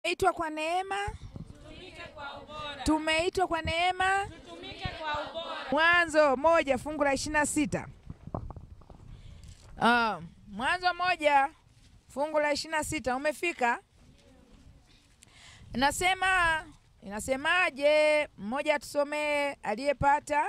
Tumeitwa kwa neema, tumeitwa kwa neema. Mwanzo moja fungu la ishirini na sita Ah, Mwanzo moja fungu la ishirini na sita umefika? Inasema, inasemaje? Mmoja atusomee aliyepata.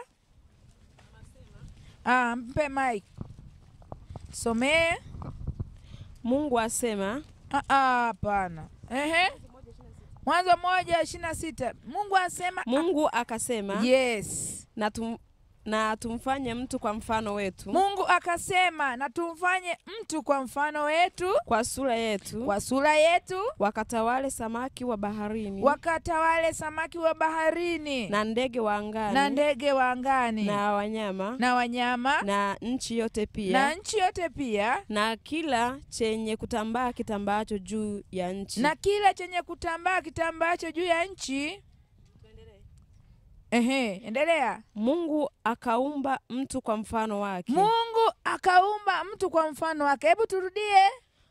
Ah, mpe mike somee. Mungu asema, Ah, ah, Hapana, ehe, Mwanzo moja ishirini na sita Mungu asema Mungu akasema yes. na, tum, na tumfanye mtu kwa mfano wetu, Mungu akasema na tumfanye mtu kwa mfano wetu, kwa sura yetu, kwa sura yetu, wakatawale samaki wa baharini wakatawale samaki wa baharini na ndege wa angani na ndege wa angani na wanyama na wanyama na nchi yote na pia nchi yote pia na kila chenye kutambaa kitambaacho juu ya nchi. na kila chenye kutambaa kitambaacho juu ya nchi. Ehe, endelea. Mungu akaumba mtu kwa mfano wake, Mungu akaumba mtu kwa mfano wake. Hebu turudie.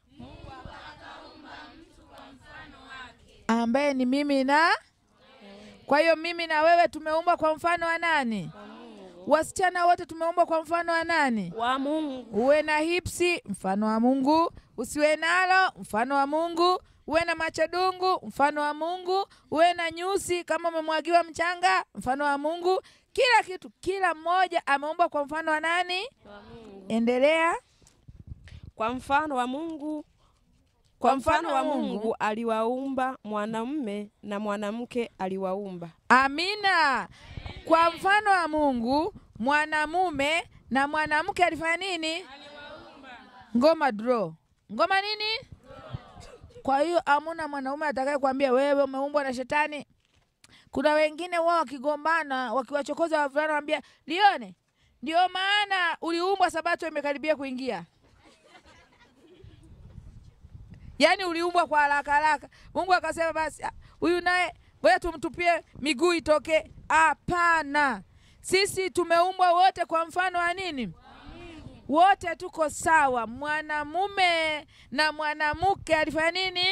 ambaye ni mimi na kwa hiyo mimi na wewe tumeumbwa kwa mfano wa nani? Wasichana wote tumeumbwa kwa mfano wa nani? wa Mungu. Uwe na hipsi mfano wa Mungu, usiwe nalo mfano wa Mungu, uwe na macho dungu mfano wa Mungu, uwe na nyusi kama umemwagiwa mchanga mfano wa Mungu. Kila kitu, kila mmoja ameumbwa kwa mfano wa nani? Endelea. Kwa mfano wa Mungu, kwa mfano wa Mungu aliwaumba mwanamume na mwanamke aliwaumba. Amina. Kwa mfano wa Mungu mwanamume na mwanamke alifanya nini? Ngoma draw. Ngoma nini? Kwa hiyo amuna mwanaume atakaye kuambia wewe umeumbwa na shetani. Kuna wengine wao wakigombana, wakiwachokoza wavulana waambia, "Lione, ndio maana uliumbwa sabato imekaribia kuingia." Yaani uliumbwa kwa haraka haraka. Mungu akasema basi ah, huyu naye ngoja tumtupie miguu itoke. Hapana, sisi tumeumbwa wote kwa mfano wa nini? Wote tuko sawa. Mwanamume na mwanamke alifanya nini?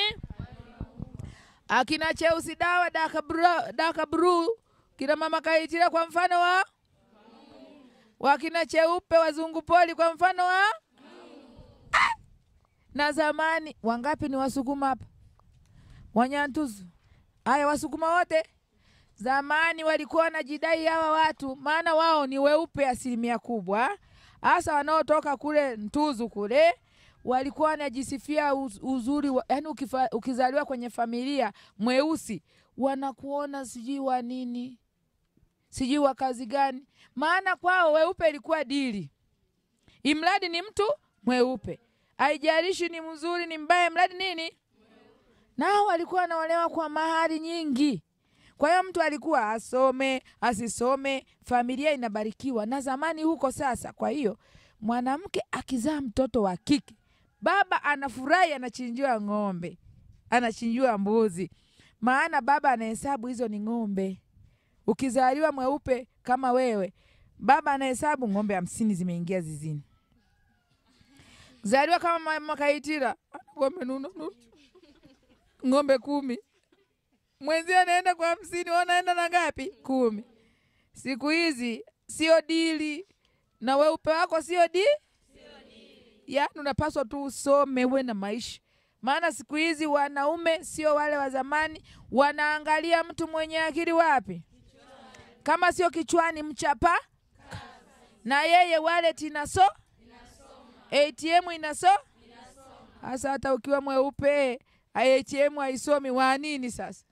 Akina cheusi dawa dakabru, dakabru kina mama kaitira kwa mfano wa wakina cheupe wazungu poli kwa mfano wa Ah! na zamani wangapi ni Wasukuma hapa? Wanyantuzu. Haya, Wasukuma wote zamani walikuwa wanajidai hawa watu, maana wao ni weupe asilimia kubwa, hasa wanaotoka kule Ntuzu kule walikuwa wanajisifia uz- uzuri wa, yani ukifa, ukizaliwa kwenye familia mweusi wanakuona sijui wa nini sijui wa kazi gani, maana kwao weupe ilikuwa dili, imradi ni mtu mweupe, haijalishi ni mzuri ni mbaya, mradi nini. Nao walikuwa wanaolewa kwa mahari nyingi. Kwa hiyo mtu alikuwa asome asisome, familia inabarikiwa. Na zamani huko sasa, kwa hiyo mwanamke akizaa mtoto wa kike, baba anafurahi, anachinjiwa ng'ombe, anachinjiwa mbuzi, maana baba anahesabu hizo ni ng'ombe. Ukizaliwa mweupe kama wewe, baba anahesabu ng'ombe hamsini zimeingia zizini. Zaliwa kama mama Kaitira, anakuwa amenuna nuna. ng'ombe kumi, mwenzie anaenda kwa hamsini, wewe unaenda na ngapi? Kumi. Siku hizi sio dili na weupe wako sio di, yaani unapaswa tu usome uwe na maisha, maana siku hizi wanaume sio wale wa zamani, wanaangalia mtu mwenye akili wapi, kama sio kichwani, mchapa na yeye wallet inaso ATM inaso hasa, hata ukiwa mweupe ATM haisomi wa nini sasa?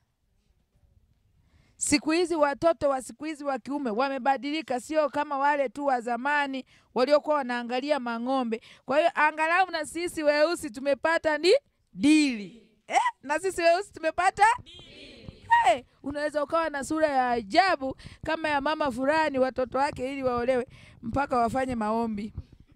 Siku hizi watoto wa siku hizi wa kiume wamebadilika, sio kama wale tu wa zamani waliokuwa wanaangalia mang'ombe. Kwa hiyo angalau na sisi weusi tumepata ni dili eh, na sisi weusi tumepata hey, unaweza ukawa na sura ya ajabu kama ya mama fulani, watoto wake ili waolewe mpaka wafanye maombi.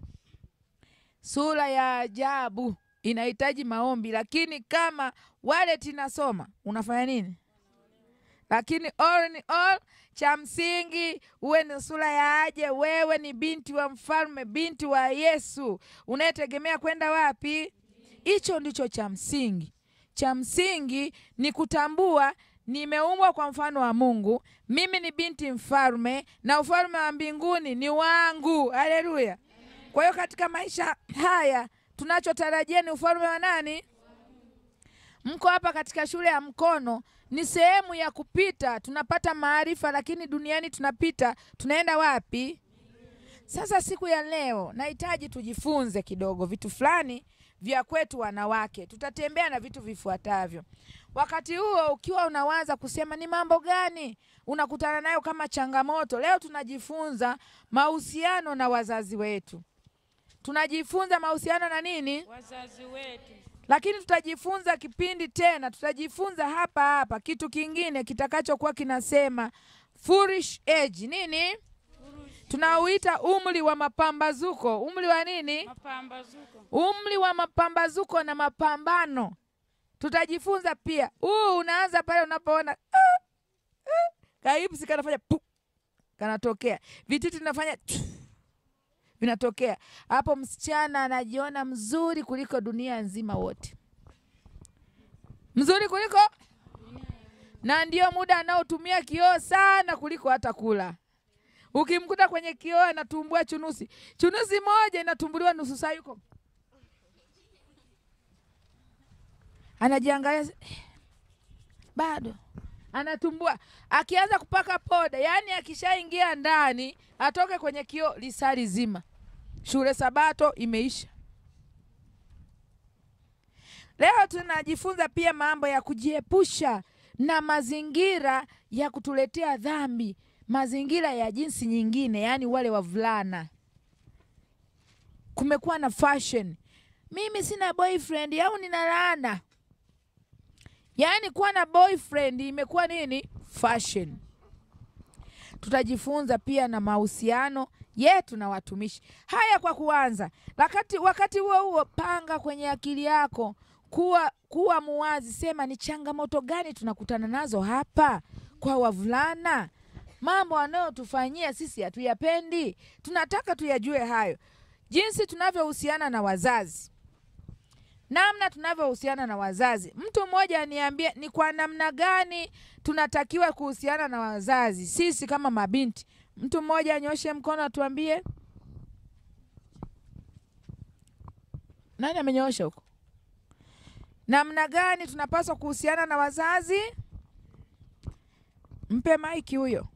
Sura ya ajabu inahitaji maombi, lakini kama wallet inasoma unafanya nini? Lakini all in all, cha msingi uwe ni sura ya aje. Wewe ni binti wa mfalme, binti wa Yesu unayetegemea kwenda wapi? Hicho ndicho cha msingi. cha msingi ni kutambua nimeumbwa kwa mfano wa Mungu. Mimi ni binti mfalme na ufalme wa mbinguni ni wangu. Haleluya! Kwa hiyo katika maisha haya tunachotarajia ni ufalme wa nani? Mko hapa katika shule ya mkono, ni sehemu ya kupita, tunapata maarifa, lakini duniani tunapita, tunaenda wapi? Sasa siku ya leo nahitaji tujifunze kidogo vitu fulani vya kwetu wanawake. Tutatembea na vitu vifuatavyo. Wakati huo ukiwa unawaza kusema ni mambo gani unakutana nayo kama changamoto, leo tunajifunza mahusiano na wazazi wetu. Tunajifunza mahusiano na nini? Wazazi wetu. lakini tutajifunza kipindi tena, tutajifunza hapa hapa kitu kingine kitakachokuwa kinasema foolish age. Nini tunauita umri wa mapambazuko? Umri wa nini? Mapambazuko. Umri wa mapambazuko na mapambano. Tutajifunza pia. Huu unaanza pale unapoona ah, ah, kaipsi kanafanya pu, kanatokea vititi vinafanya tu, vinatokea hapo. Msichana anajiona mzuri kuliko dunia nzima wote, mzuri kuliko, na ndio muda anaotumia kioo sana kuliko hata kula. Ukimkuta kwenye kioo anatumbua chunusi, chunusi moja inatumbuliwa nusu saa, yuko anajiangalia eh, bado anatumbua. Akianza kupaka poda, yaani akishaingia ndani atoke kwenye kioo lisali zima, shule Sabato imeisha. Leo tunajifunza pia mambo ya kujiepusha na mazingira ya kutuletea dhambi, mazingira ya jinsi nyingine, yaani wale wavulana. Kumekuwa na fashion, mimi sina boyfriend au nina laana Yaani kuwa na boyfriend imekuwa nini? Fashion. Tutajifunza pia na mahusiano yetu na watumishi. Haya kwa kuanza. Wakati wakati huo huo panga kwenye akili yako kuwa kuwa muwazi, sema ni changamoto gani tunakutana nazo hapa kwa wavulana. Mambo wanayotufanyia sisi hatuyapendi. Tunataka tuyajue hayo. Jinsi tunavyohusiana na wazazi namna tunavyohusiana na wazazi. Mtu mmoja aniambie ni kwa namna gani tunatakiwa kuhusiana na wazazi sisi kama mabinti. Mtu mmoja anyoshe mkono atuambie. Nani amenyoosha huko? Namna gani tunapaswa kuhusiana na wazazi? Mpe maiki huyo.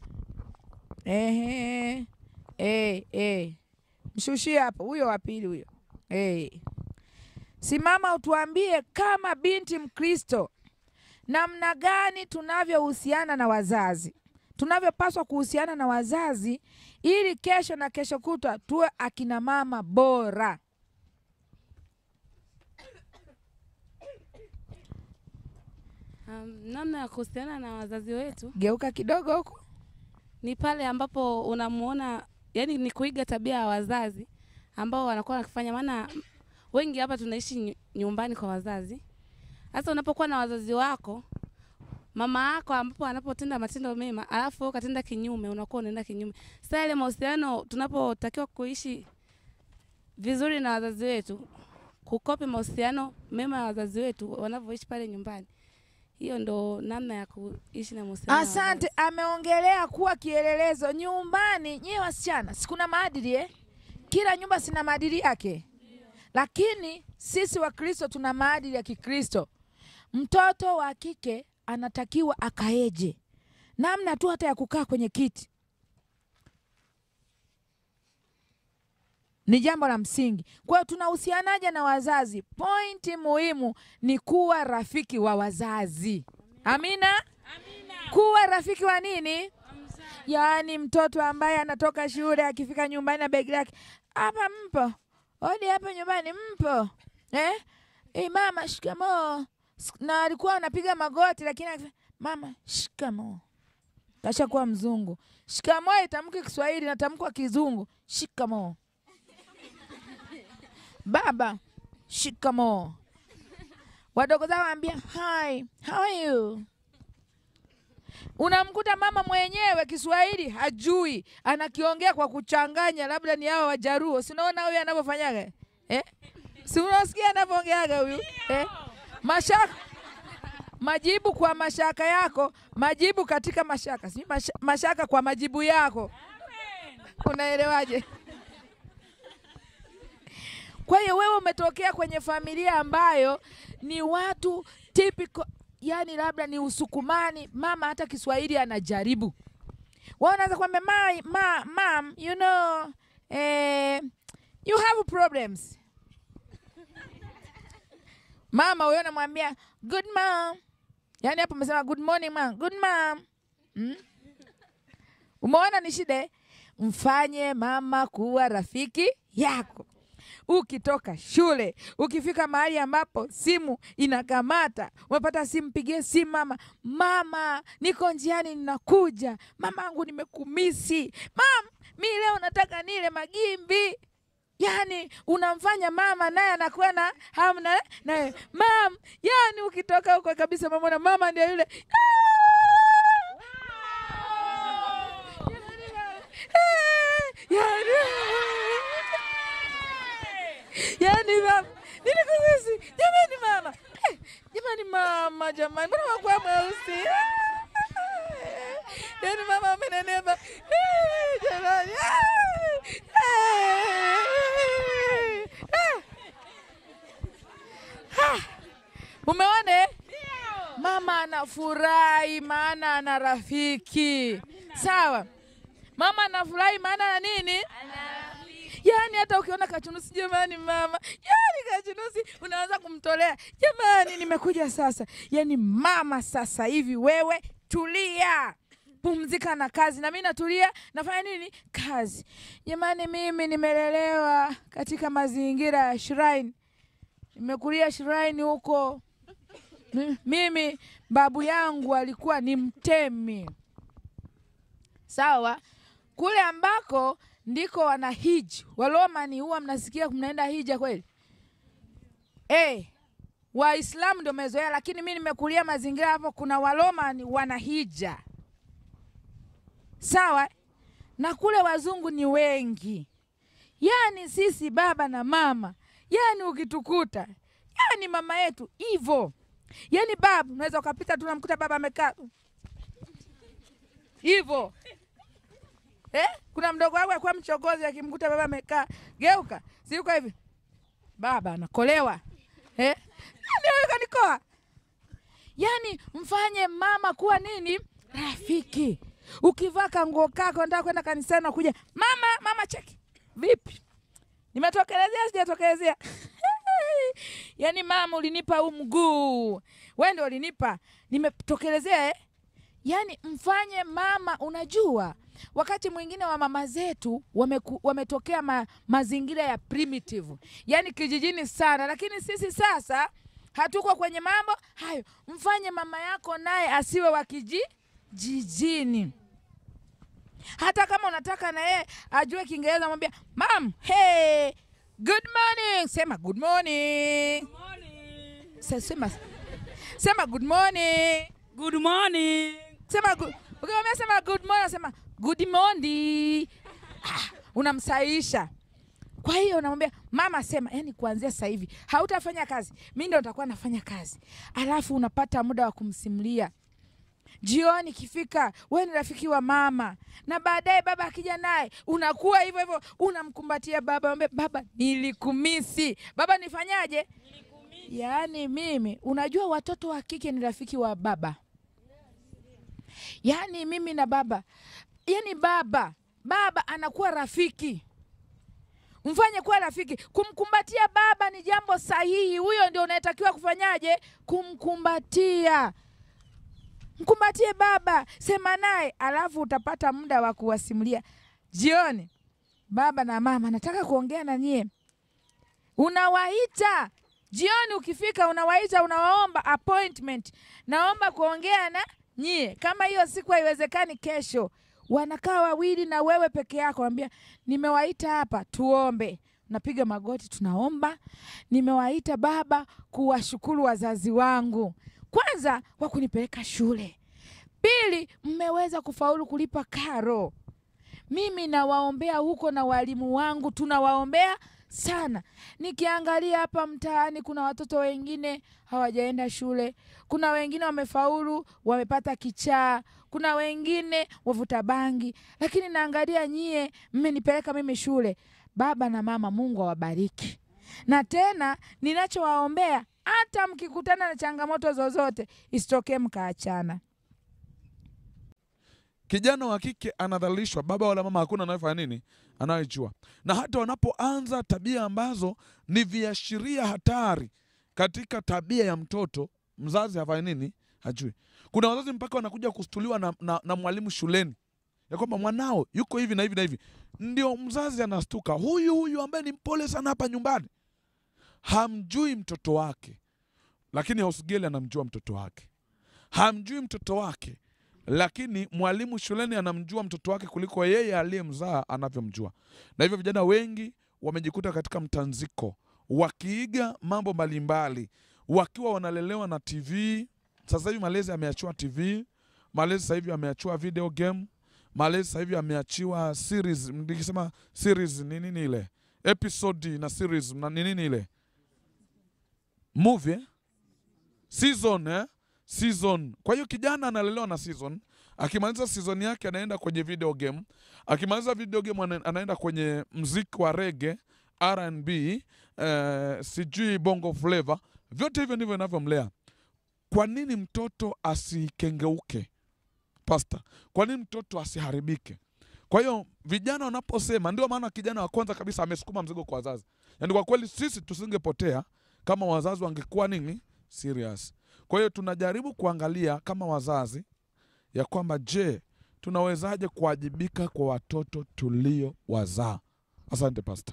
Ehe, eh, eh. Mshushie hapo huyo wa pili huyo. Eh. Simama utuambie kama binti Mkristo, namna gani tunavyohusiana na wazazi, tunavyopaswa kuhusiana na wazazi ili kesho na kesho kutwa tuwe akina mama bora. Um, namna ya kuhusiana na wazazi wetu Geuka kidogo huko. ni pale ambapo unamuona, yani ni kuiga tabia ya wazazi ambao wanakuwa wakifanya, maana wengi hapa tunaishi nyu- nyumbani kwa wazazi. Sasa unapokuwa na wazazi wako, mama yako ambapo anapotenda matendo mema, alafu wewe ukatenda kinyume, unakuwa unaenda kinyume. Sasa ile mahusiano, tunapotakiwa kuishi vizuri na wazazi wetu, kukopi mahusiano mema ya wazazi wetu wanavyoishi pale nyumbani, hiyo ndo namna ya kuishi na mahusiano. na wazazi. Asante, ameongelea kuwa kielelezo nyumbani. Nyie wasichana, sikuna maadili eh? Kila nyumba sina maadili yake, lakini sisi Wakristo tuna maadili ya Kikristo. Mtoto wa kike anatakiwa akaeje, namna tu hata ya kukaa kwenye kiti ni jambo la msingi. Kwa hiyo tunahusianaje na wazazi? Pointi muhimu ni kuwa rafiki wa wazazi. Amina, kuwa rafiki wa nini? Yaani mtoto ambaye anatoka shule akifika nyumbani na begi lake, hapa mpo odi, hapa nyumbani mpo eh? Eh, mama shikamoo. S- Na alikuwa anapiga magoti, lakini akifanya, mama shikamoo, kashakuwa mzungu. Shikamoo itamki Kiswahili, natamkwa Kizungu, shikamoo. Baba shikamoo. Wadogo zao waambia hi, how are you? Unamkuta mama mwenyewe Kiswahili hajui, anakiongea kwa kuchanganya, labda ni hao Wajaruo. Si unaona huyu anavyofanyaga eh? Si unasikia anavyoongeaga huyu eh? mashaka majibu kwa mashaka yako, majibu katika mashaka, si masha, mashaka kwa majibu yako. Unaelewaje? Kwa hiyo wewe umetokea kwenye familia ambayo ni watu typical, yani labda ni Usukumani, mama hata Kiswahili anajaribu. Wao wanaanza kwambia ma, ma, mam, you know, eh, you have problems. Mama huyo anamwambia good mom, yaani hapo umesema good morning mom, good mom. Mm? Umeona ni shida eh? Mfanye mama kuwa rafiki yako. Ukitoka shule, ukifika mahali ambapo simu inakamata, umepata simu, pigie simu mama, mama, niko njiani, ninakuja, mamangu, nimekumisi mam, mi leo nataka nile magimbi. Yani unamfanya mama naye anakuwa na hamu na naye mam. Yani ukitoka huko kabisa, mamona mama ndio yule yani, yani mama nilikumisi jamani, mama Eh, jamani, mama jamani, mbona wakuwa mweusi yani mama amenenepa Eh, jamani Umeona eh? Mama anafurahi maana ana rafiki. Sawa. Mama anafurahi maana ana nini? Yaani hata ukiona kachunusi, jamani mama, yaani kachunusi unaanza kumtolea, jamani, nimekuja sasa. Yaani mama, sasa hivi wewe tulia, pumzika na kazi, na mimi natulia, nafanya nini? Kazi. Jamani, mimi nimelelewa katika mazingira ya shrine, nimekulia shrine huko. Mi- Mimi babu yangu alikuwa ni mtemi, sawa kule ambako ndiko wana hiji Walomani, huwa mnasikia mnaenda hija kweli? Eh, Waislamu ndio mezoea, lakini mi nimekulia mazingira hapo, kuna Walomani wana hija, sawa. Na kule wazungu ni wengi, yaani sisi baba na mama, yaani ukitukuta, yaani mama yetu hivyo, yaani babu, unaweza ukapita tu namkuta baba amekaa hivyo Eh? Kuna mdogo wangu alikuwa mchokozi akimkuta baba amekaa, geuka, siuka hivi. Baba anakolewa. Eh? Nani huyo kanikoa? Yaani mfanye mama kuwa nini? Rafiki. Ukivaa kanguo kako nataka kwenda kanisani na kuja, "Mama, mama cheki." Vipi? Nimetokelezea sijatokelezea? Yaani mama ulinipa huu mguu. Wewe ndio ulinipa. Nimetokelezea eh? Yaani mfanye mama, unajua wakati mwingine wa mama zetu wameku, wametokea ma, mazingira ya primitive, yaani kijijini sana, lakini sisi sasa hatuko kwenye mambo hayo. Mfanye mama yako naye asiwe wa kijijini. Hata kama unataka na yeye ajue Kiingereza, mwambia mam, hey, good morning. Sema good morning. Sa- Sema, sema good morning. Good morning. Sema good. Ukimwambia sema good morning, sema good morning. Ah, unamsahihisha. Kwa hiyo unamwambia mama, sema yani, kuanzia sasa hivi hautafanya kazi, mi ndo nitakuwa nafanya kazi, alafu unapata muda wa kumsimulia jioni ikifika, wewe ni rafiki wa mama, na baadaye baba akija naye unakuwa hivyo hivyo, unamkumbatia baba, mwambie baba, nilikumisi baba, nifanyaje? Yaani mimi, unajua watoto wa kike ni rafiki wa baba yaani mimi na baba, yaani baba baba anakuwa rafiki, mfanye kuwa rafiki. Kumkumbatia baba ni jambo sahihi, huyo ndio unayetakiwa kufanyaje? Kumkumbatia. Mkumbatie baba, sema naye, alafu utapata muda wa kuwasimulia jioni. Baba na mama, nataka kuongea na nyie. Unawaita jioni, ukifika unawaita, unawaomba appointment, naomba kuongea na nyie. Kama hiyo siku haiwezekani, kesho wanakaa wawili na wewe peke yako, ambia nimewaita hapa tuombe. Napiga magoti, tunaomba. Nimewaita baba kuwashukuru wazazi wangu, kwanza kwa kunipeleka shule, pili mmeweza kufaulu kulipa karo. Mimi nawaombea huko na walimu wangu tunawaombea sana. Nikiangalia hapa mtaani, kuna watoto wengine hawajaenda shule, kuna wengine wamefaulu, wamepata kichaa, kuna wengine wavuta bangi, lakini naangalia nyie, mmenipeleka mimi shule. Baba na mama, Mungu awabariki. Na tena ninachowaombea, hata mkikutana na changamoto zozote, isitokee mkaachana. Kijana wa kike anadhalilishwa, baba wala mama hakuna anayefanya nini, anayejua. Na hata wanapoanza tabia ambazo ni viashiria hatari katika tabia ya mtoto, mzazi hafanyi nini, hajui. Kuna wazazi mpaka wanakuja kustuliwa na, na, na mwalimu shuleni ya kwamba mwanao yuko hivi na hivi na hivi, ndio mzazi anastuka, huyu huyu ambaye ni mpole sana hapa nyumbani hamjui mtoto wake, lakini Hausgeli anamjua mtoto wake. Hamjui mtoto wake, lakini mwalimu shuleni anamjua mtoto wake kuliko yeye aliyemzaa anavyomjua. Na hivyo vijana wengi wamejikuta katika mtanziko, wakiiga mambo mbalimbali, wakiwa wanalelewa na TV. Sasa hivi malezi ameachiwa TV, malezi sasa hivi ameachiwa video game, malezi sasa hivi ameachiwa series. Nikisema series ni nini ile episode na series na ni nini ile movie eh? season eh? season. Kwa hiyo kijana analelewa na season. Akimaliza season yake anaenda kwenye video game. Akimaliza video game ana- anaenda kwenye mziki wa rege, R&B, eh, sijui bongo flavor. Vyote hivyo ndivyo inavyomlea. Kwa nini mtoto asikengeuke? Pasta, kwa nini mtoto asiharibike? Kwa hiyo vijana wanaposema, ndio maana kijana wa kwanza kabisa amesukuma mzigo kwa wazazi. Yaani kwa kweli sisi tusingepotea kama wazazi wangekuwa nini serious. Kwa hiyo tunajaribu kuangalia kama wazazi ya kwamba je, tunawezaje kuwajibika kwa watoto tulio wazaa. Asante pasta.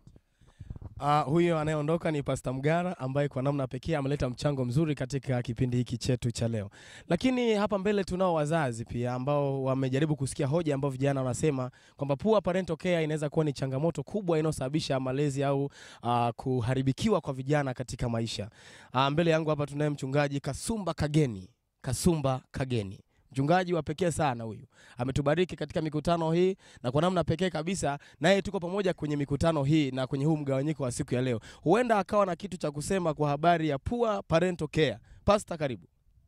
Uh, huyo anayeondoka ni Pasta Mgara ambaye kwa namna pekee ameleta mchango mzuri katika kipindi hiki chetu cha leo. Lakini hapa mbele tunao wazazi pia ambao wamejaribu kusikia hoja ambao vijana wanasema kwamba poor parental care inaweza kuwa ni changamoto kubwa inayosababisha malezi au uh, kuharibikiwa kwa vijana katika maisha. Uh, mbele yangu hapa tunaye mchungaji Kasumba Kageni. Kasumba Kageni. Mchungaji wa pekee sana huyu. Ametubariki katika mikutano hii na kwa namna pekee kabisa naye tuko pamoja kwenye mikutano hii na kwenye huu mgawanyiko wa siku ya leo. Huenda akawa na kitu cha kusema kwa habari ya poor parental care. Pastor, karibu.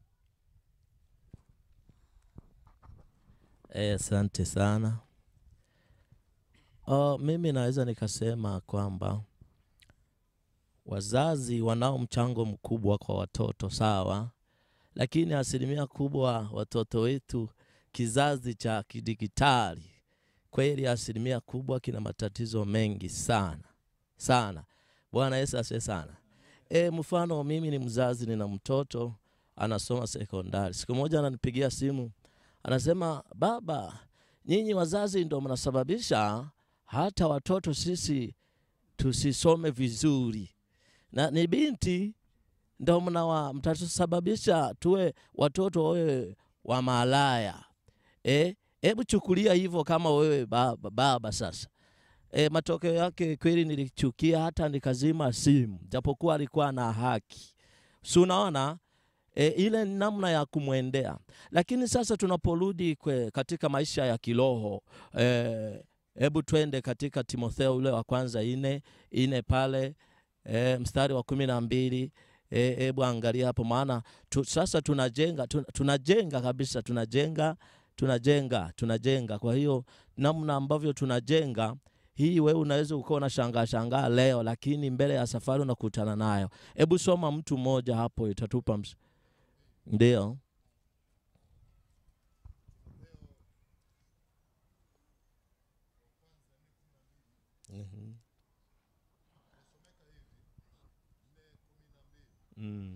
Eh, Asante sana. Uh, mimi naweza nikasema kwamba wazazi wanao mchango mkubwa kwa watoto sawa, lakini asilimia kubwa watoto wetu kizazi cha kidigitali kweli, asilimia kubwa kina matatizo mengi sana sana. Bwana Yesu asifiwe sana. E, mfano mimi ni mzazi, nina mtoto anasoma sekondari. Siku moja ananipigia simu anasema baba, nyinyi wazazi ndo mnasababisha hata watoto sisi tusisome vizuri, na ni binti ndo mnawa mtatusababisha tuwe watoto wawe wa malaya. Eh, hebu chukulia hivyo kama wewe baba, baba sasa. E, matokeo yake kweli nilichukia hata nikazima simu, japokuwa alikuwa na haki, si unaona e, ile ni namna ya kumwendea. Lakini sasa tunaporudi kwe- katika maisha ya kiroho e, hebu twende katika Timotheo ule wa kwanza ine ine pale e, mstari wa kumi na mbili e, hebu angalia hapo, maana tu, sasa tunajenga tu, tunajenga kabisa, tunajenga tunajenga tunajenga. Kwa hiyo namna ambavyo tunajenga hii, wewe unaweza ukawa unashangaa shangaa leo, lakini mbele ya safari unakutana nayo. Hebu soma mtu mmoja hapo, itatupa ms- ndio. Mhm. Mm.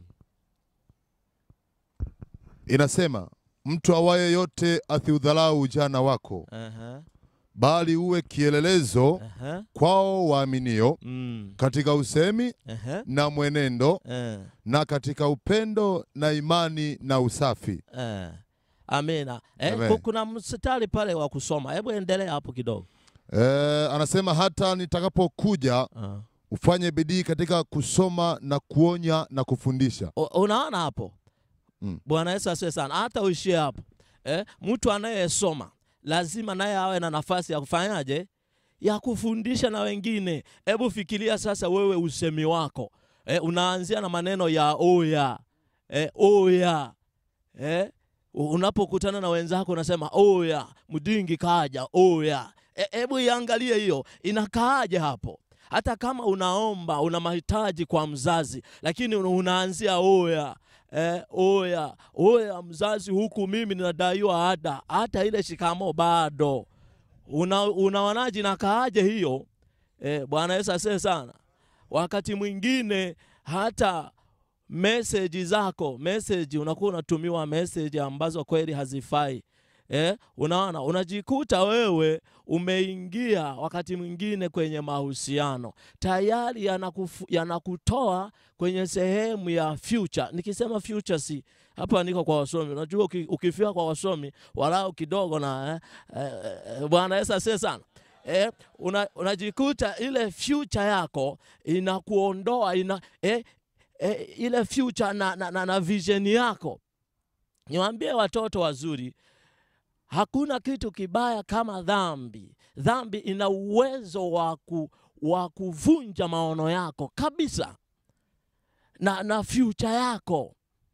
Inasema mtu awaye yote asiudhalau ujana wako, Aha, bali uwe kielelezo aha, kwao waaminio mm, katika usemi aha, na mwenendo eh, na katika upendo na imani na usafi. eh. Amina. Eh, Amen. ku- kuna mstari pale wa kusoma, hebu endelea hapo kidogo. E, anasema hata nitakapokuja Ah. ufanye bidii katika kusoma na kuonya na kufundisha. U- Unaona hapo Mm. Bwana Yesu asiwe sana, hata uishie hapo eh, mtu anayesoma lazima naye awe na nafasi ya kufanyaje, ya kufundisha na wengine. Hebu fikiria sasa, wewe usemi wako e, unaanzia na maneno ya oya e, oya e, unapokutana na wenzako unasema oya, mdingi kaja, oya. Hebu iangalie hiyo inakaaje hapo hata kama unaomba una mahitaji kwa mzazi, lakini unaanzia oya eh, oya oya mzazi, huku mimi ninadaiwa ada, hata ile shikamo bado una, unaonaje nakaaje hiyo eh, Bwana Yesu asifiwe sana. Wakati mwingine hata meseji zako meseji, unakuwa unatumiwa meseji ambazo kweli hazifai. Eh, unaona unajikuta wewe umeingia wakati mwingine kwenye mahusiano tayari yanakufu, yanakutoa kwenye sehemu ya future. Nikisema future, si hapa niko kwa wasomi. Unajua uki, ukifika kwa wasomi walau kidogo na eh, eh, Bwana Yesu asifiwe sana. Eh, una, unajikuta ile future yako inakuondoa ina, eh, eh, ile future na, na, na, na vision yako. Niwaambie watoto wazuri Hakuna kitu kibaya kama dhambi. Dhambi ina uwezo wa kuvunja maono yako kabisa na, na future yako.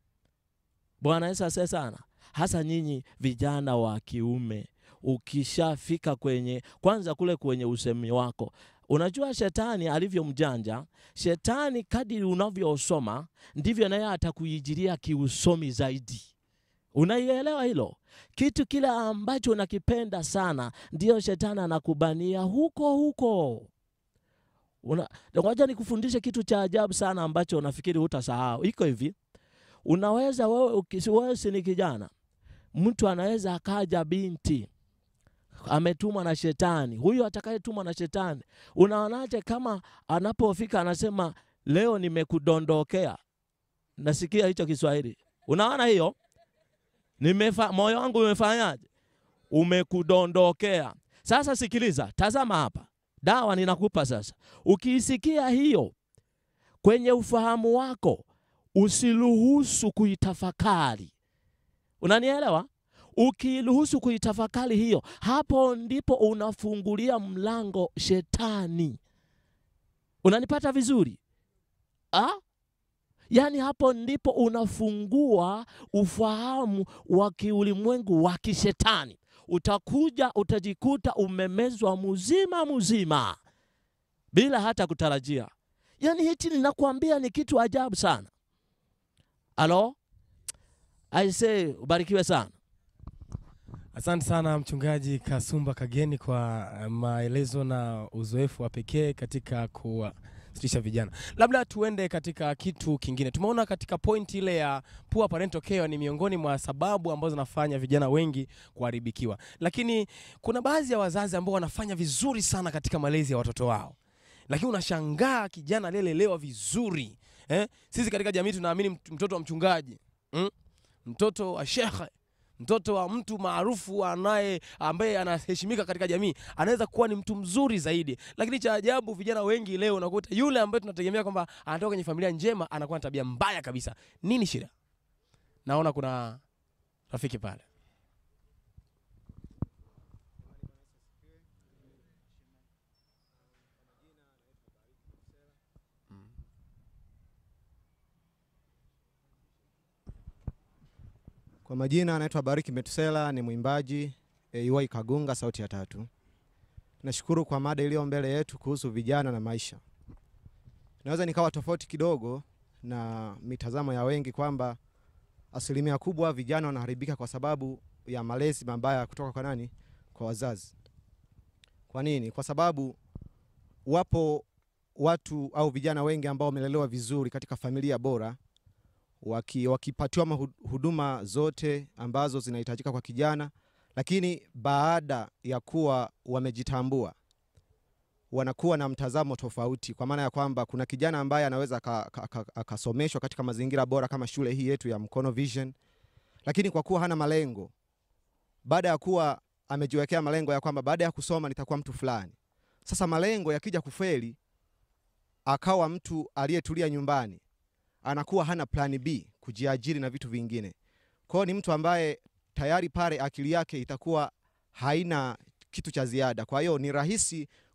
Bwana Yesu asifiwe sana, hasa nyinyi vijana wa kiume. Ukishafika kwenye kwanza kule kwenye usemi wako, unajua shetani alivyo mjanja. Shetani kadiri unavyosoma ndivyo naye atakuijiria kiusomi zaidi. Unaielewa hilo? Kitu kile ambacho unakipenda sana ndio shetani anakubania huko huko. Una, ngoja nikufundishe kitu cha ajabu sana ambacho unafikiri hutasahau. Iko hivi, unaweza wewe, wewe si ni kijana, mtu anaweza akaja binti ametumwa na shetani. Huyu atakayetumwa na shetani, unaonaje kama anapofika anasema leo nimekudondokea? Nasikia hicho Kiswahili, unaona hiyo Nimefa, moyo wangu umefanyaje? Umekudondokea. Sasa sikiliza, tazama hapa, dawa ninakupa sasa. Ukiisikia hiyo kwenye ufahamu wako, usiruhusu kuitafakari. Unanielewa? Ukiruhusu kuitafakari hiyo, hapo ndipo unafungulia mlango shetani. Unanipata vizuri ah? Yaani hapo ndipo unafungua ufahamu wa kiulimwengu wa kishetani. Utakuja utajikuta umemezwa mzima mzima bila hata kutarajia. Yaani hichi ninakwambia ni kitu ajabu sana. Alo, I say ubarikiwe sana. Asante sana mchungaji Kasumba Kageni kwa maelezo na uzoefu wa pekee katika kuwa stisha vijana. Labda tuende katika kitu kingine. Tumeona katika point ile ya poor parental care ni miongoni mwa sababu ambazo zinafanya vijana wengi kuharibikiwa, lakini kuna baadhi ya wazazi ambao wanafanya vizuri sana katika malezi ya watoto wao, lakini unashangaa kijana aliyelelewa vizuri eh? Sisi katika jamii tunaamini mtoto wa mchungaji mm? mtoto wa shekhe mtoto wa mtu maarufu anaye ambaye anaheshimika katika jamii anaweza kuwa ni mtu mzuri zaidi, lakini cha ajabu vijana wengi leo unakuta yule ambaye tunategemea kwamba anatoka kwenye familia njema anakuwa na tabia mbaya kabisa. Nini shida? Naona kuna rafiki pale. Kwa majina anaitwa Bariki Metusela, ni mwimbaji AY Kagunga, sauti ya tatu. Nashukuru kwa mada iliyo mbele yetu kuhusu vijana na maisha. Naweza nikawa tofauti kidogo na mitazamo ya wengi kwamba asilimia kubwa vijana wanaharibika kwa sababu ya malezi mabaya kutoka kwa nani? Kwa wazazi. Kwa nini? Kwa sababu wapo watu au vijana wengi ambao wamelelewa vizuri katika familia bora waki, wakipatiwa huduma zote ambazo zinahitajika kwa kijana, lakini baada ya kuwa wamejitambua wanakuwa na mtazamo tofauti, kwa maana ya kwamba kuna kijana ambaye anaweza akasomeshwa katika mazingira bora kama shule hii yetu ya Mkono Vision, lakini kwa kuwa hana malengo, baada ya kuwa amejiwekea malengo ya kwamba baada ya kusoma nitakuwa mtu fulani, sasa malengo yakija kufeli, akawa mtu aliyetulia nyumbani anakuwa hana plani B kujiajiri na vitu vingine. Kwa hiyo ni mtu ambaye tayari pale akili yake itakuwa haina kitu cha ziada. Kwa hiyo ni rahisi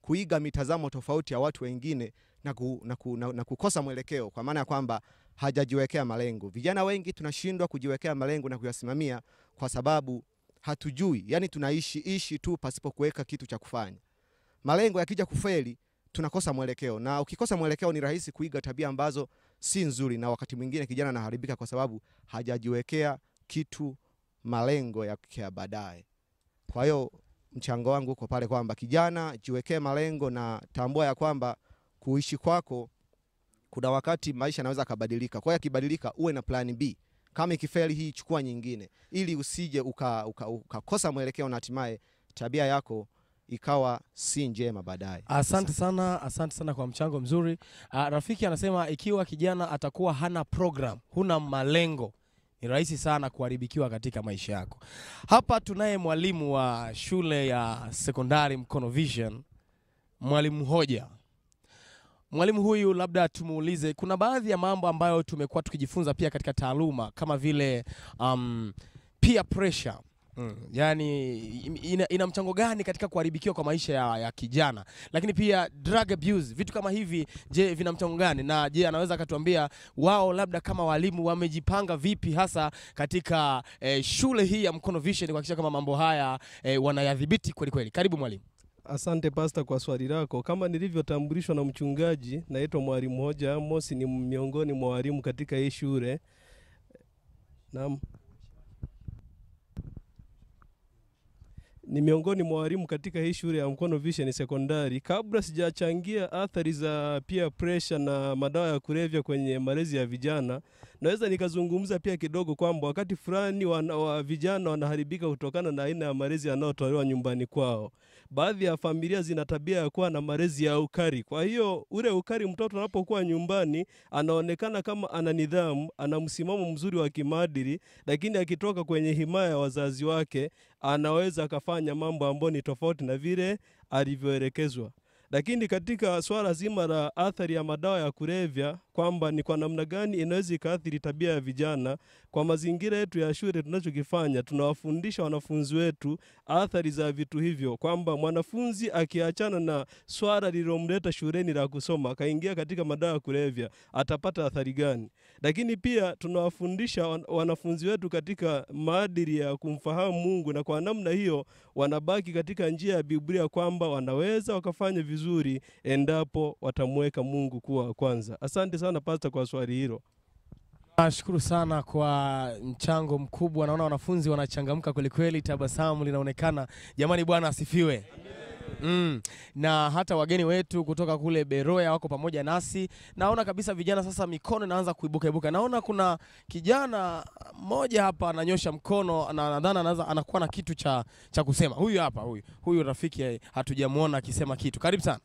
kuiga mitazamo tofauti ya watu wengine na, ku, na, ku, na, na kukosa mwelekeo, kwa maana ya kwamba hajajiwekea malengo. Vijana wengi tunashindwa kujiwekea malengo na kuyasimamia kwa sababu hatujui, yani tunaishi ishi tu pasipo kuweka kitu cha kufanya. Malengo yakija kufeli, tunakosa mwelekeo, na ukikosa mwelekeo ni rahisi kuiga tabia ambazo si nzuri, na wakati mwingine kijana anaharibika kwa sababu hajajiwekea kitu malengo yake ya baadaye. Kwa hiyo mchango wangu uko pale kwamba kijana, jiwekee malengo na tambua ya kwamba kuishi kwako kuna wakati maisha yanaweza kabadilika. Kwa hiyo yakibadilika, uwe na plan B. Kama ikifeli hii, chukua nyingine, ili usije ukakosa uka, uka ukakosa mwelekeo na hatimaye tabia yako ikawa si njema baadaye. Asante sana, asante sana kwa mchango mzuri. Uh, rafiki anasema ikiwa kijana atakuwa hana program, huna malengo, ni rahisi sana kuharibikiwa katika maisha yako. Hapa tunaye mwalimu wa shule ya sekondari Mkono Vision, mwalimu Hoja. Mwalimu huyu labda tumuulize, kuna baadhi ya mambo ambayo tumekuwa tukijifunza pia katika taaluma kama vile um, peer pressure Mm, yani ina, ina mchango gani katika kuharibikiwa kwa maisha ya, ya kijana, lakini pia drug abuse, vitu kama hivi, je, vina mchango gani? Na je, anaweza akatuambia wao labda kama walimu wamejipanga vipi hasa katika eh, shule hii ya Mkono Vision kuhakikisha kama mambo haya eh, wanayadhibiti kweli kweli? Karibu mwalimu. Asante pasta kwa swali lako. Kama nilivyotambulishwa na mchungaji, naitwa mwalimu Hoja Amos, ni miongoni mwa walimu katika hii shule. Naam. ni miongoni mwa walimu katika hii shule ya Mkono Vision Sekondari. Kabla sijachangia athari za peer pressure na madawa ya kulevya kwenye malezi ya vijana, naweza nikazungumza pia kidogo kwamba wakati fulani wana, wa vijana wanaharibika kutokana na aina ya malezi yanayotolewa nyumbani kwao. Baadhi ya familia zina tabia ya kuwa na malezi ya ukari. Kwa hiyo ule ukari, mtoto anapokuwa nyumbani anaonekana kama ana nidhamu, ana msimamo mzuri wa kimaadili, lakini akitoka kwenye himaya ya wazazi wake anaweza akafanya mambo ambayo ni tofauti na vile alivyoelekezwa. Lakini katika swala zima la athari ya madawa ya kulevya, kwamba ni kwa namna gani inaweza ikaathiri tabia ya vijana, kwa mazingira yetu ya shule tunachokifanya, tunawafundisha wanafunzi wetu athari za vitu hivyo, kwamba mwanafunzi akiachana na swala lililomleta shuleni la kusoma akaingia katika madawa ya kulevya atapata athari gani? Lakini pia tunawafundisha wan- wanafunzi wetu katika maadili ya kumfahamu Mungu, na kwa namna hiyo wanabaki katika njia ya Biblia kwamba wanaweza wakafanya vizuri endapo watamweka Mungu kuwa wa kwanza. Asante sana pasta kwa swali hilo. Nashukuru sana kwa mchango mkubwa. Naona wanafunzi wanachangamka kwelikweli, tabasamu linaonekana. Jamani, Bwana asifiwe. Mm. Na hata wageni wetu kutoka kule Beroya wako pamoja nasi. Naona kabisa vijana sasa mikono inaanza kuibuka ibuka. Naona kuna kijana mmoja hapa ananyosha mkono na nadhani anaweza anakuwa na kitu cha, cha kusema. Huyu hapa huyu. Huyu rafiki eh, hatujamuona akisema kitu. Karibu sana.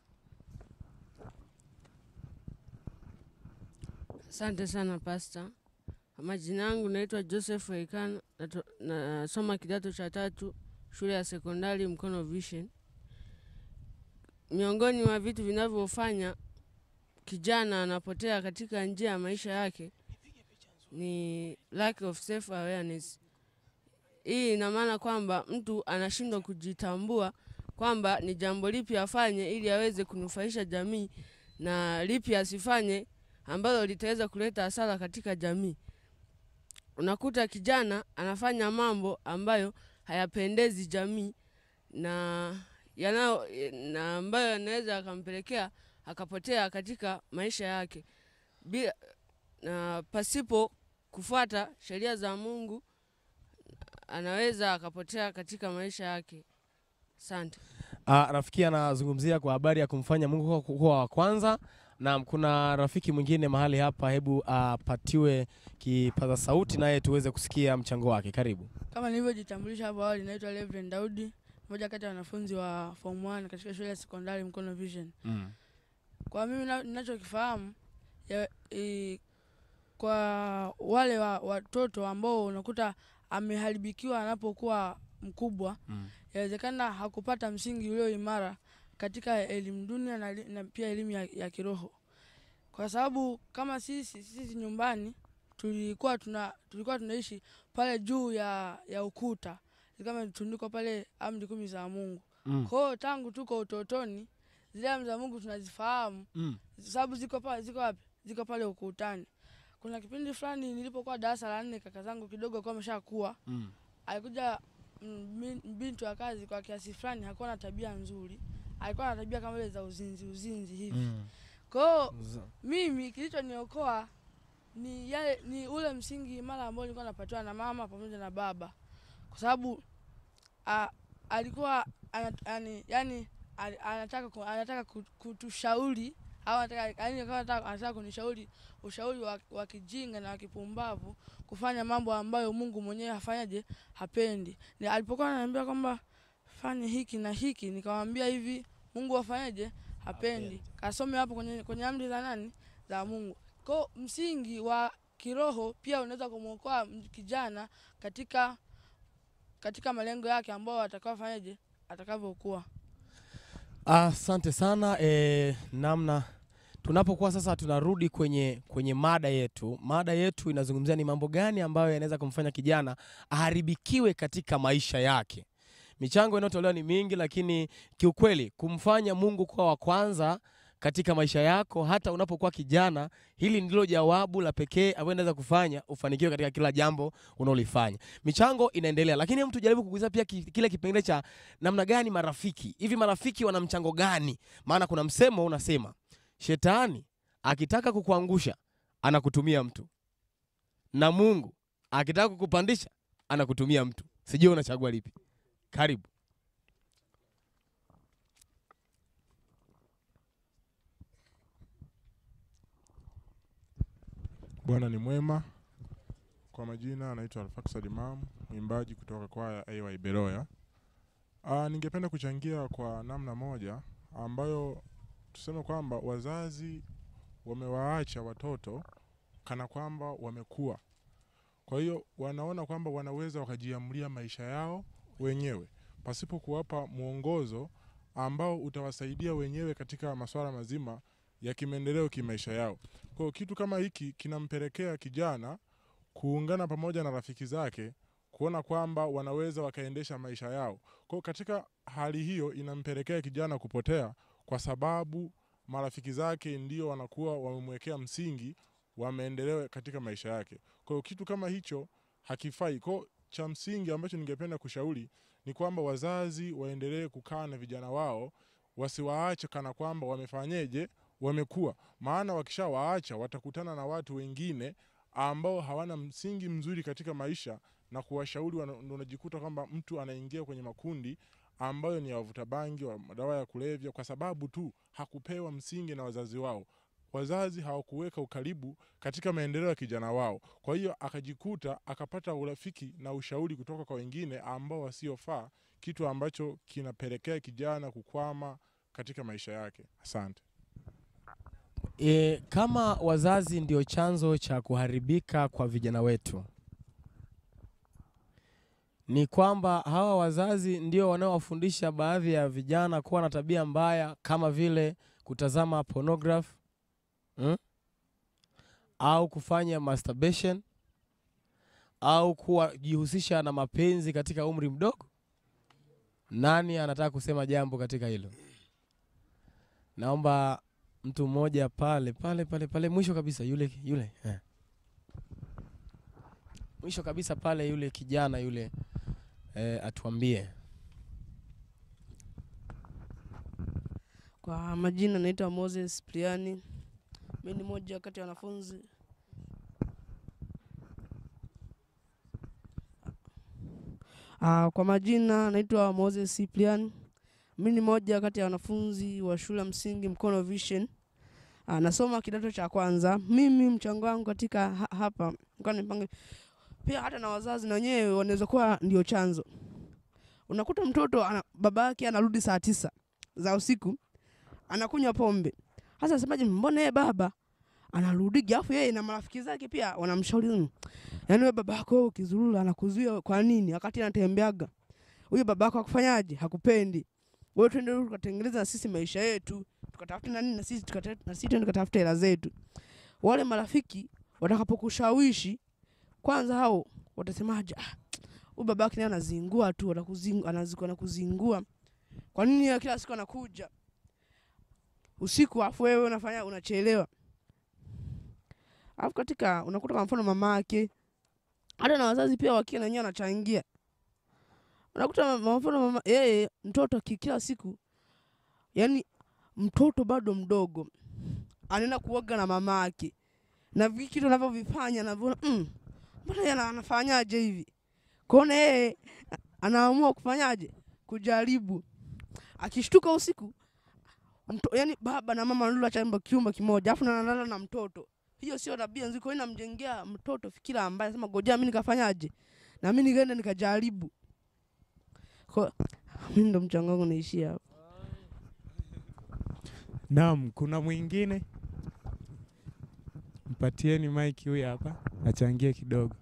Asante sana pasta. Majina yangu naitwa Joseph Waikana, nato- nasoma kidato cha tatu shule ya sekondari Mkono Vision. Miongoni mwa vitu vinavyofanya kijana anapotea katika njia ya maisha yake ni lack of self awareness. Hii ina maana kwamba mtu anashindwa kujitambua kwamba ni jambo lipi afanye ili aweze kunufaisha jamii na lipi asifanye ambalo litaweza kuleta hasara katika jamii. Unakuta kijana anafanya mambo ambayo hayapendezi jamii na yanao na ambayo yanaweza yakampelekea akapotea katika maisha yake bila na pasipo kufuata sheria za Mungu, anaweza akapotea katika maisha yake. Asante. Ah, rafiki anazungumzia kwa habari ya kumfanya Mungu kuwa- kuwa wa kwanza. Na kuna rafiki mwingine mahali hapa, hebu apatiwe kipaza sauti naye tuweze kusikia mchango wake. Karibu. Kama nilivyojitambulisha hapo awali, naitwa Reverend Daudi, mmoja kati ya wanafunzi wa form 1 katika shule ya sekondari Mkono Vision. Mm. Kwa mimi na- ninachokifahamu ya- i- kwa wale wa, watoto ambao unakuta ameharibikiwa anapokuwa mkubwa, Mm. yawezekana hakupata msingi ulio imara katika elimu dunia na, li- na pia elimu ya, ya kiroho, kwa sababu kama sisi sisi nyumbani tulikuwa tuna tulikuwa tunaishi pale juu ya, ya ukuta kama tundikwa pale amri kumi za Mungu. Mm. Kwa hiyo tangu tuko utotoni zile amri za Mungu tunazifahamu Mm. sababu ziko pale, ziko wapi? Ziko pale ukutani. Kuna kipindi fulani nilipokuwa darasa la nne, kaka zangu kidogo alikuwa ameshakuwa, Mm. alikuja mm, bin- binti wa kazi kwa kiasi fulani, hakuwa na tabia nzuri, alikuwa na tabia kama ile za uzinzi uzinzi hivi Mm. kwa hiyo Za- mimi kilichoniokoa ni yale ni ule msingi imara ambao nilikuwa napatiwa na mama pamoja na baba, kwa sababu a- alikuwa ana- yani, yani ali- anataka ku- anataka ku- kutushauri au anataka yani alikuwa anataka anataka kunishauri ushauri wa, wa kijinga na wa kipumbavu kufanya mambo ambayo Mungu mwenyewe hafanyaje hapendi. Ni alipokuwa ananiambia kwamba fanye hiki na hiki, nikamwambia hivi Mungu afanyaje hapendi, kasome hapo kwenye, kwenye amri za nani za Mungu. Kwa msingi wa kiroho pia unaweza kumwokoa m- kijana katika katika malengo yake ambao atakaofanyaje atakavyokuwa. Asante sana e, namna tunapokuwa sasa tunarudi kwenye, kwenye mada yetu. Mada yetu inazungumzia ni mambo gani ambayo yanaweza kumfanya kijana aharibikiwe katika maisha yake. Michango inayotolewa ni mingi, lakini kiukweli kumfanya Mungu kuwa wa kwanza katika maisha yako hata unapokuwa kijana, hili ndilo jawabu la pekee ambayo inaweza kufanya ufanikiwe katika kila jambo unaolifanya. Michango inaendelea, lakini hebu tujaribu kugusia pia ki- kile kipengele cha namna gani marafiki hivi, marafiki wana mchango gani? Maana kuna msemo unasema shetani akitaka kukuangusha anakutumia mtu, na Mungu akitaka kukupandisha anakutumia mtu. Sijui unachagua lipi? Karibu. Bwana ni mwema. Kwa majina anaitwa Alfaksad Imam, mwimbaji kutoka kwaya AY Beroya. Ah, ningependa kuchangia kwa namna moja ambayo tuseme kwamba wazazi wamewaacha watoto kana kwamba wamekuwa. Kwa hiyo wanaona kwamba wanaweza wakajiamulia maisha yao wenyewe pasipo kuwapa mwongozo ambao utawasaidia wenyewe katika masuala mazima ya kimaendeleo kimaisha yao. Kwa hiyo kitu kama hiki kinampelekea kijana kuungana pamoja na rafiki zake kuona kwamba wanaweza wakaendesha maisha yao. Kwa hiyo katika hali hiyo inampelekea kijana kupotea kwa sababu marafiki zake ndio wanakuwa wamemwekea msingi wa maendeleo katika maisha yake. Kwa hiyo kitu kama hicho hakifai. Kwa hiyo cha msingi ambacho ningependa kushauri ni kwamba wazazi waendelee kukaa na vijana wao, wasiwaache kana kwamba wamefanyeje, wamekuwa. Maana wakishawaacha watakutana na watu wengine ambao hawana msingi mzuri katika maisha na kuwashauri, wana- ndo unajikuta kwamba mtu anaingia kwenye makundi ambayo ni ya wavuta bangi, wa madawa ya kulevya, kwa sababu tu hakupewa msingi na wazazi wao. Wazazi hawakuweka ukaribu katika maendeleo ya kijana wao, kwa hiyo akajikuta akapata urafiki na ushauri kutoka kwa wengine ambao wasiofaa, kitu ambacho kinapelekea kijana kukwama katika maisha yake. Asante. E, kama wazazi ndio chanzo cha kuharibika kwa vijana wetu, ni kwamba hawa wazazi ndio wanaowafundisha baadhi ya vijana kuwa na tabia mbaya kama vile kutazama pornography mm? au kufanya masturbation au kujihusisha na mapenzi katika umri mdogo. Nani anataka kusema jambo katika hilo? Naomba mtu mmoja pale pale pale pale mwisho kabisa yule yule eh. mwisho kabisa pale yule kijana yule eh, atuambie Kwa majina naitwa Moses Priani. Mimi ni mmoja kati ya wanafunzi Ah, kwa majina naitwa Moses Cyprian. Mimi ni mmoja kati ya wanafunzi wa shule ya msingi Mkono Vision. Ah, nasoma kidato cha kwanza. Mimi mchango wangu katika ha hapa nilikuwa nipange pia hata na wazazi na wenyewe wanaweza kuwa ndio chanzo. Unakuta mtoto ana, baba yake anarudi saa tisa za usiku anakunywa pombe. Sasa semaje, mbona yeye baba anarudi afu yeye na marafiki zake pia wanamshauri "Mm, yaani wewe baba yako wewe ukizurura anakuzuia kwa nini wakati anatembeaga huyo baba yako akufanyaje hakupendi wewe twende tukatengeneza na sisi maisha yetu tukatafute na nini na sisi tukata- na sisi twende tukatafute hela zetu wale marafiki watakapokushawishi kwanza hao watasemaje ah huyu baba yake naye anazingua tu anakuzingua anazingua anakuzingua kwa nini yeye kila siku anakuja usiku, afu wewe unafanya unachelewa, alafu katika unakuta kwa mfano mama yake hata na wazazi pia wakiwa na wenyewe wanachangia, unakuta kwa mfano mama yeye mtoto ki- kila siku, yani mtoto bado mdogo anaenda kuoga na mama yake na vi- kitu anavyovifanya anavyoona mm, mbona yeye ana- anafanyaje hivi kwaona yeye a- anaamua kufanyaje kujaribu akishtuka usiku mto, yani baba na mama wanalala chumba kiumba kimoja afu na analala na mtoto hiyo sio tabia nzuri kwa hiyo inamjengea mtoto fikira ambaye sema ngoja mimi nikafanyaje na mimi nikaenda nikajaribu kwa mimi ndo mchango wangu naishia hapo Naam, kuna mwingine? Mpatieni maiki huyu hapa achangie kidogo.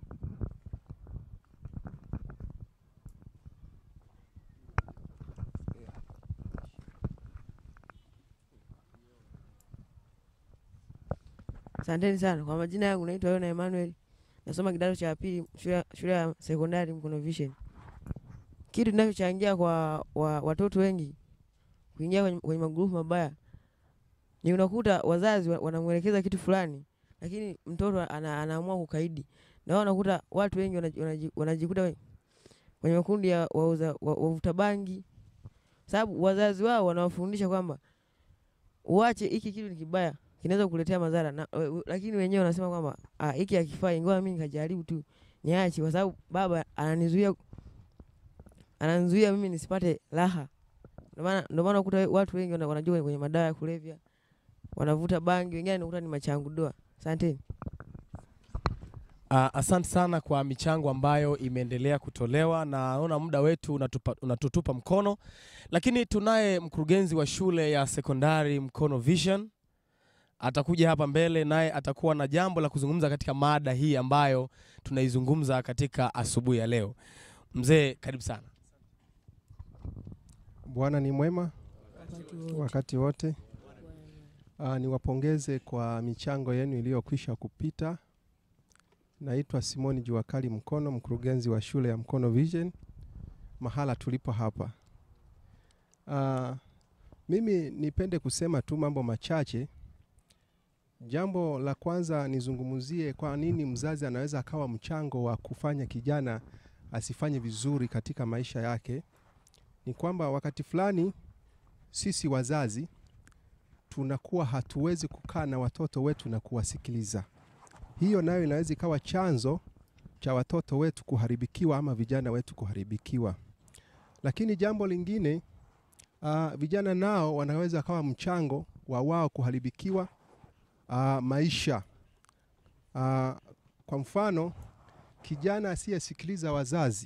Asanteni sana. Kwa majina yangu naitwa Yona Emmanuel. Nasoma kidato cha pili shule shule ya sekondari Mkono Vision. Kitu kinachochangia kwa wa, watoto wengi kuingia kwenye, kwenye magrupu mabaya ni unakuta wazazi wa- wanamwelekeza kitu fulani, lakini mtoto ana, anaamua kukaidi, na wao unakuta watu wengi wanaji- wanaji- wanajikuta kwenye- kwenye makundi ya wauza- wa- wavuta bangi, sababu wazazi wao wanawafundisha kwamba uache hiki kitu ni kibaya, kinaweza kukuletea madhara na, we- we- lakini wenyewe wanasema kwamba ah, hiki hakifai, ngoja mimi nikajaribu tu niache, kwa sababu baba ananizuia ananizuia mimi nisipate raha. Ndio maana ndio maana ukuta watu wengi wana- wanajua kwenye madawa ya kulevya, wanavuta bangi, wengine nakuta ni machangu doa. Asanteni. Uh, asante sana kwa michango ambayo imeendelea kutolewa na naona muda wetu unatupa, unatutupa mkono, lakini tunaye mkurugenzi wa shule ya sekondari Mkono Vision atakuja hapa mbele, naye atakuwa na jambo la kuzungumza katika mada hii ambayo tunaizungumza katika asubuhi ya leo. Mzee, karibu sana. Bwana ni mwema Wakati wote. wakati wote. Uh, niwapongeze kwa michango yenu iliyokwisha kupita. Naitwa Simoni Juakali Mkono, mkurugenzi wa shule ya Mkono Vision mahala tulipo hapa. Uh, mimi nipende kusema tu mambo machache. Jambo la kwanza nizungumzie kwa nini mzazi anaweza akawa mchango wa kufanya kijana asifanye vizuri katika maisha yake. Ni kwamba wakati fulani sisi wazazi tunakuwa hatuwezi kukaa na watoto wetu na kuwasikiliza. Hiyo nayo inaweza ikawa chanzo cha watoto wetu kuharibikiwa ama vijana wetu kuharibikiwa. Lakini jambo lingine uh, vijana nao wanaweza kawa mchango wa wao kuharibikiwa uh, maisha. Uh, kwa mfano kijana asiyesikiliza wazazi,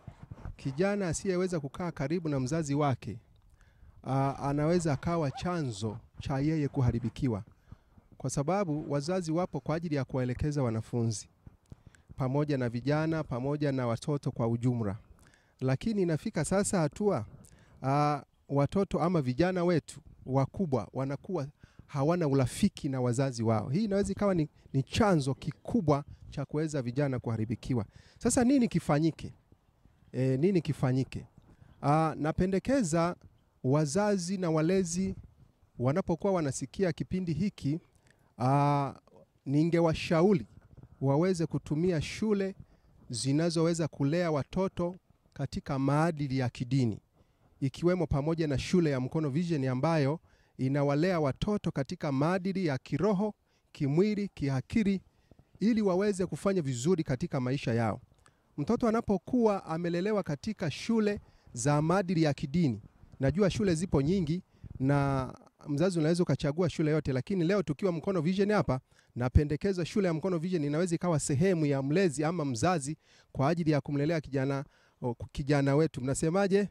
kijana asiyeweza kukaa karibu na mzazi wake uh, anaweza akawa chanzo cha yeye kuharibikiwa, kwa sababu wazazi wapo kwa ajili ya kuwaelekeza wanafunzi pamoja na vijana pamoja na watoto kwa ujumla, lakini inafika sasa hatua uh, watoto ama vijana wetu wakubwa wanakuwa hawana urafiki na wazazi wao. Hii inaweza ikawa ni, ni chanzo kikubwa cha kuweza vijana kuharibikiwa. Sasa nini kifanyike? E, nini kifanyike? Aa, napendekeza wazazi na walezi wanapokuwa wanasikia kipindi hiki, aa, ningewashauri waweze kutumia shule zinazoweza kulea watoto katika maadili ya kidini ikiwemo pamoja na shule ya Mkono Vision ambayo inawalea watoto katika maadili ya kiroho, kimwili, kiakili ili waweze kufanya vizuri katika maisha yao. Mtoto anapokuwa amelelewa katika shule za maadili ya kidini, najua shule zipo nyingi na mzazi unaweza ukachagua shule yote, lakini leo tukiwa Mkono Vision hapa, napendekeza shule ya Mkono Vision inaweza ikawa sehemu ya mlezi ama mzazi kwa ajili ya kumlelea kijana, o, kijana wetu. Mnasemaje?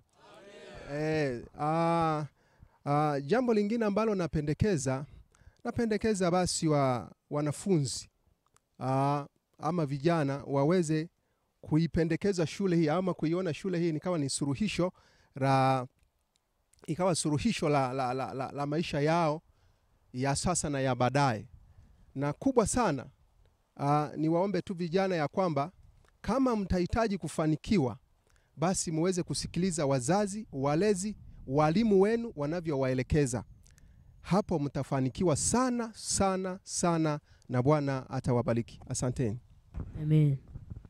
Eh, ah, ah, jambo lingine ambalo napendekeza napendekeza basi wa wanafunzi ah, ama vijana waweze kuipendekeza shule hii ama kuiona shule hii nikawa ni suluhisho la ikawa suluhisho la, la, la, la, la maisha yao ya sasa na ya baadaye. Na kubwa sana uh, ni waombe tu vijana ya kwamba kama mtahitaji kufanikiwa, basi muweze kusikiliza wazazi, walezi, walimu wenu wanavyowaelekeza. hapo mtafanikiwa sana sana sana, na Bwana atawabariki. Asanteni. Amen.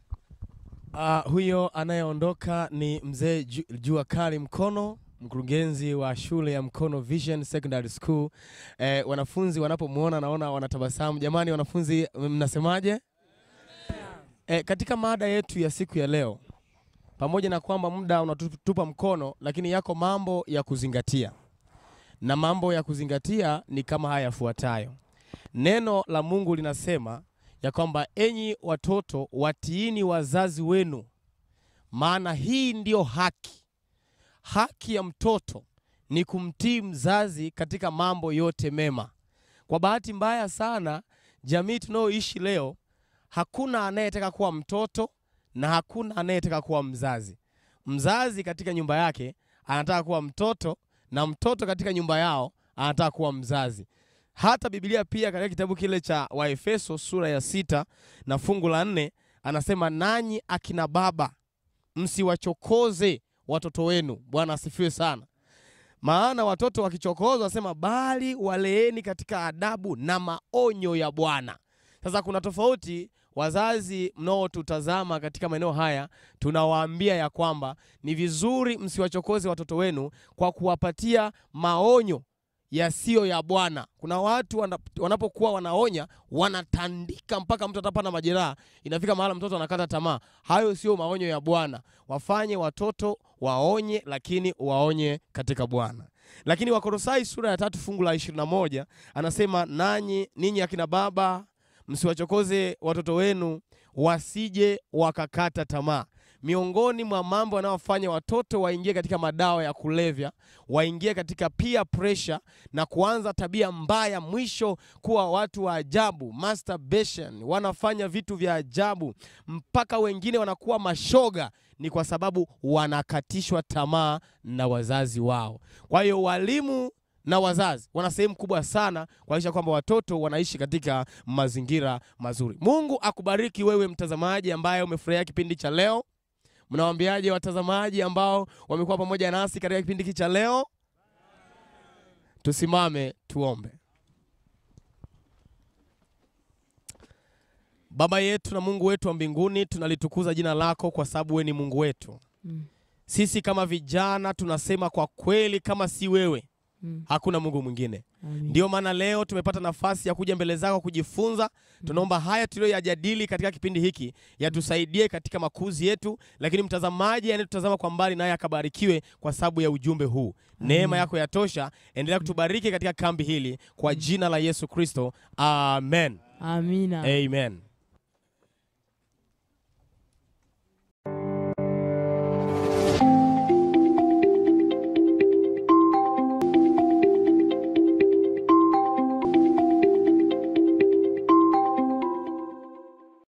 Uh, huyo anayeondoka ni mzee Ju- Jua Kali Mkono, mkurugenzi wa shule ya Mkono Vision Secondary School. Eh, wanafunzi wanapomwona naona wanatabasamu. Jamani wanafunzi, mnasemaje? Eh, katika mada yetu ya siku ya leo, pamoja na kwamba muda unatupa mkono, lakini yako mambo ya kuzingatia, na mambo ya kuzingatia ni kama haya yafuatayo. Neno la Mungu linasema ya kwamba enyi watoto watiini wazazi wenu, maana hii ndiyo haki. Haki ya mtoto ni kumtii mzazi katika mambo yote mema. Kwa bahati mbaya sana, jamii tunayoishi leo, hakuna anayetaka kuwa mtoto na hakuna anayetaka kuwa mzazi. Mzazi katika nyumba yake anataka kuwa mtoto na mtoto katika nyumba yao anataka kuwa mzazi. Hata Biblia pia katika kitabu kile cha Waefeso sura ya sita na fungu la nne anasema, nanyi akina baba msiwachokoze watoto wenu. Bwana asifiwe sana. Maana watoto wakichokozwa, asema bali waleeni katika adabu na maonyo ya Bwana. Sasa kuna tofauti. Wazazi mnaotutazama katika maeneo haya, tunawaambia ya kwamba ni vizuri msiwachokoze watoto wenu kwa kuwapatia maonyo yasiyo ya Bwana. Kuna watu wana- wanapokuwa wanaonya wanatandika mpaka mtu atapata majeraha, inafika mahala mtoto anakata tamaa. Hayo sio maonyo ya Bwana. Wafanye watoto waonye, lakini waonye katika Bwana. Lakini Wakolosai sura ya tatu fungu la 21 anasema, nanyi ninyi akina baba msiwachokoze watoto wenu wasije wakakata tamaa. Miongoni mwa mambo yanayofanya watoto waingie katika madawa ya kulevya, waingie katika peer pressure na kuanza tabia mbaya, mwisho kuwa watu wa ajabu, masturbation, wanafanya vitu vya ajabu, mpaka wengine wanakuwa mashoga, ni kwa sababu wanakatishwa tamaa na wazazi wao. Kwa hiyo walimu na wazazi wana sehemu kubwa sana kuhakikisha kwamba watoto wanaishi katika mazingira mazuri. Mungu akubariki wewe mtazamaji ambaye umefurahia kipindi cha leo. Mnawaambiaje watazamaji ambao wamekuwa pamoja nasi katika kipindi hiki cha leo? Tusimame tuombe. Baba yetu na Mungu wetu wa mbinguni, tunalitukuza jina lako kwa sababu wewe ni Mungu wetu. Mm. Sisi kama vijana tunasema kwa kweli, kama si wewe Mm. hakuna Mungu mwingine. Amen. Ndio maana leo tumepata nafasi ya kuja mbele zako kujifunza. Tunaomba haya tuliyoyajadili katika kipindi hiki yatusaidie katika makuzi yetu, lakini mtazamaji anayetutazama kwa mbali naye akabarikiwe kwa sababu ya ujumbe huu. Neema yako yatosha, endelea kutubariki katika kambi hili kwa jina la Yesu Kristo, amen. Amina. Amen.